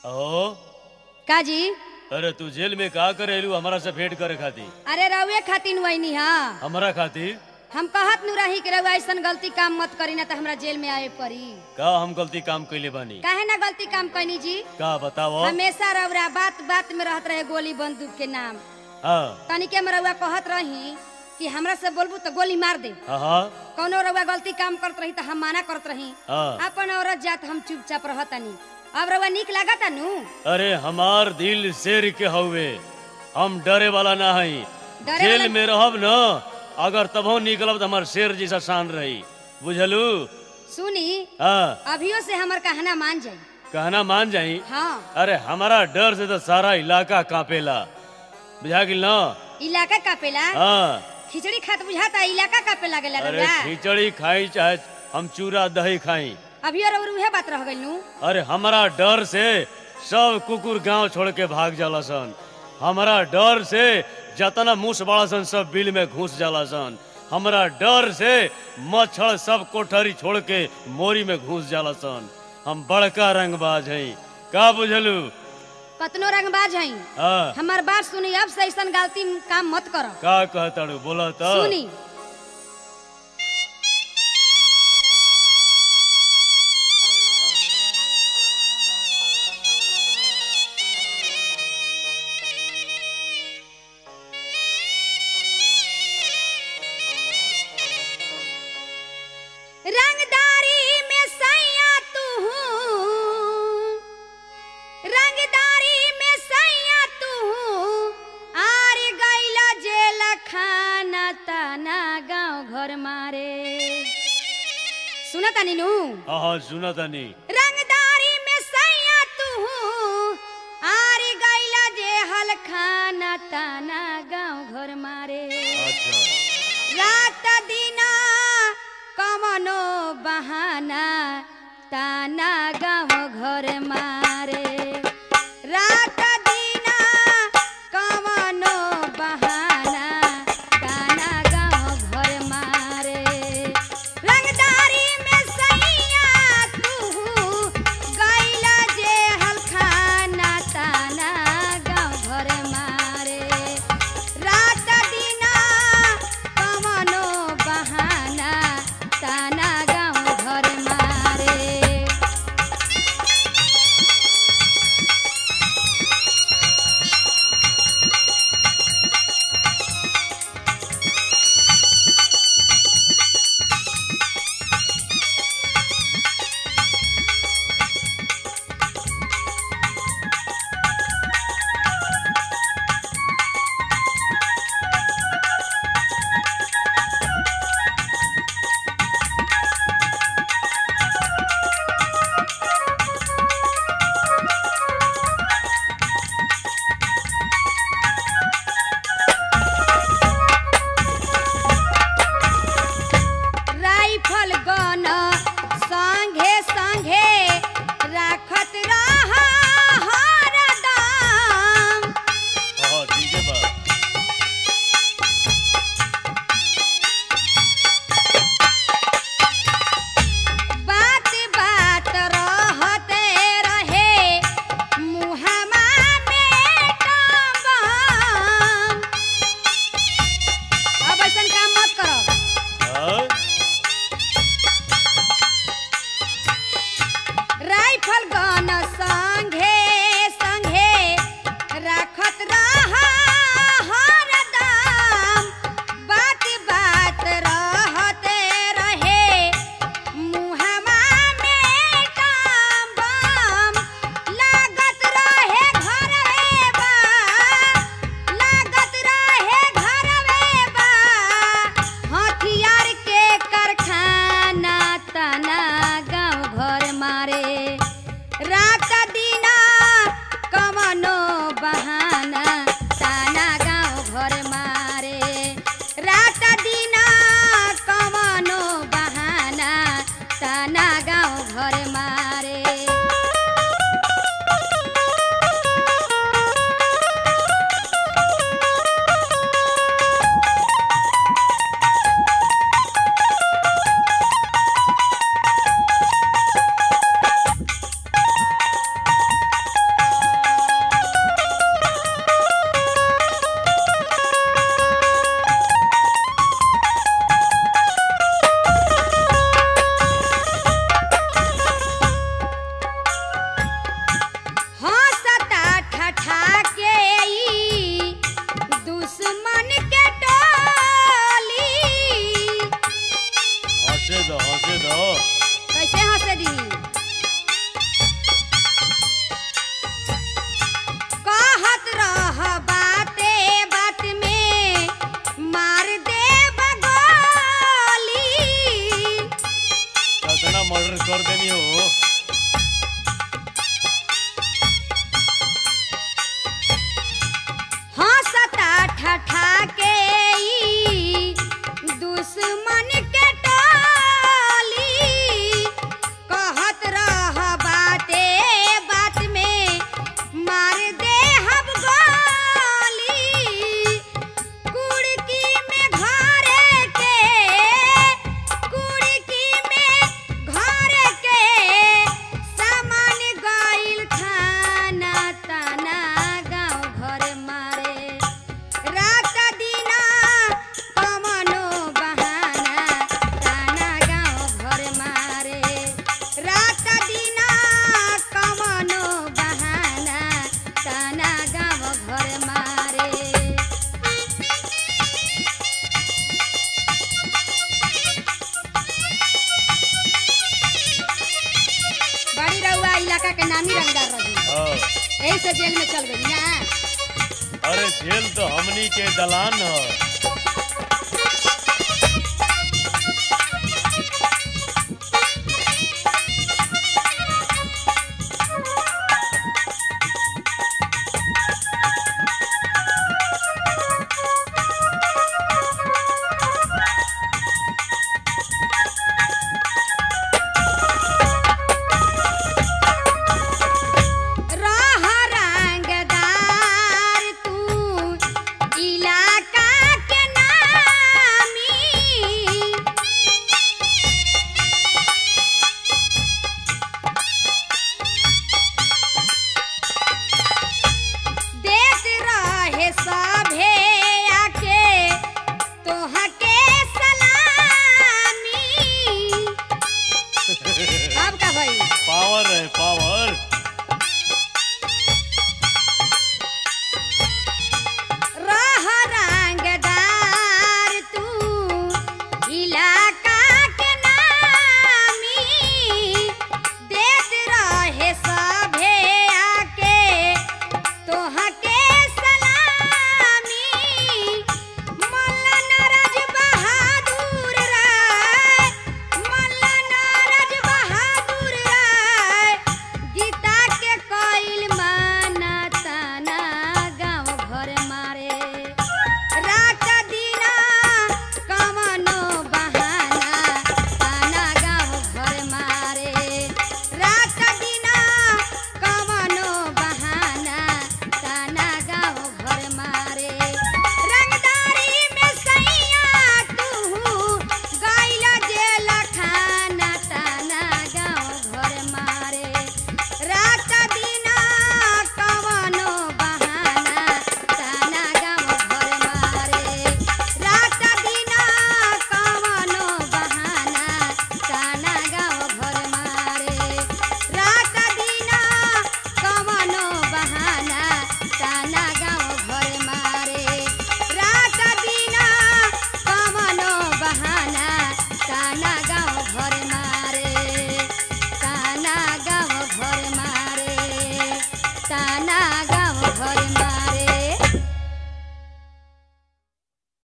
ओ काजी अरे तू जेल में का करे एलू हमारा से भेंट करे खातिर अरे रउए खातिर वही हा हमारा खातिर हम कहत नु रही कि रउआ ऐसन गलती काम मत करी ना तो हमरा जेल में आवे पड़ी का हम गलती काम कैले बानी काहे ना गलती काम कैनी जी का बताओ हमेशा रउरा बात बात में रहत रहे गोली बंदूक के नाम हाँ तनिके में रउआ कहत रही कि हमरा से बोलबू तो गोली मार दे हाँ हाँ कौनो रउआ गलती काम करत रही तो हम माना करत रही हाँ अपन औरत जात हम चुपचाप रहतनी अब रउआ निक लागता नु अरे हमार दिल शेर के हवे हम डरे वाला ना हई डरे जेल वाला- में रहब न अगर तबो निकलब तो हमार शेर जैसा शान रही बुझलू सुनी हाँ अभियो से हमर कहना मान जाई कहना मान जाई हाँ अरे हमारा डर से तो सारा इलाका कांपेला बुझा गिल न इलाका कापेला हाँ खिचड़ी खात बुझाता इलाका कापे लागेला अरे रउआ खिचड़ी खाई चाहे हम चूरा दही खाई अभियो रउर उहे बात रह गइल नु अरे हमारा डर से सब कुकुर गांव छोड़ के भाग जाला सन हमारा डर से जतना मूस बड़ा सन सब बिल में घुस जाला सन हमारा डर से मच्छर सब कोठरी छोड़ के मोरी में घुस जाला सन हम बड़का रंगबाज हई का बुझलू कतनो रंगबाज हई हाँ हमार बात सुनी अब से ऐसन गलती काम मत करो का कहताड़ू बोला तो सुनी रंगदारी में सैया तू रंगदारी में सैया तू आर गैला जेल खाना ताना गांव घर मारे सुनता नीनू हाँ हाँ सुना तनी रंगदारी में सैया तू आर गैला जे हल खाना ताना गांव घर मारे अच्छा रात दिना कमनो बहाना ताना गाँव घर मारे रात दिना कमनो बहाना ताना गाँव घर मारे रंगदारी में सैया तू गैला जे हलखाना ताना गाँव घर मारे रात दिना कमनो बहाना ताना गाँव घर मारे हो हंसता ठठा के ई दुश्मन के टोली कहत रह बाते बात में मार दे हम गोली कुड़की में घरे के कुड़की में घरे के सामान गइल खाना ताना गाँव घर मारे रात दिना कमनो बहाना ताना गाँव घर मारे रात दिना कमनो बहाना ताना गाँव घर मारे बड़ी रउआ इलाका के नामी रंगदार रही हाँ। यही से जेल में चल गई ना अरे जेल तो हमनी के दलान ह